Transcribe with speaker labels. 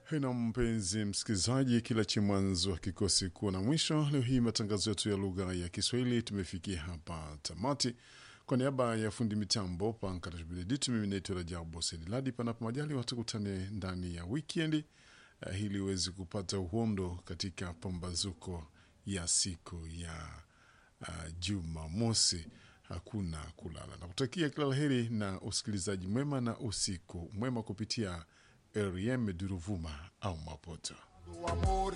Speaker 1: Na mpenzi msikilizaji, kila chi mwanzo hakikosi kuwa na mwisho. Leo hii matangazo yetu ya lugha ya Kiswahili tumefikia hapa tamati. Kwa niaba ya fundi mitambo Pankatashbideditu, mimi naitwa Rajabu Sediladi. Panapo majali watukutane ndani ya wikendi uh, ili uweze kupata uhondo katika pambazuko ya siku ya uh, Jumamosi. Hakuna kulala na kutakia kila laheri na usikilizaji mwema na usiku mwema kupitia REM Duruvuma au Mapoto.
Speaker 2: do amor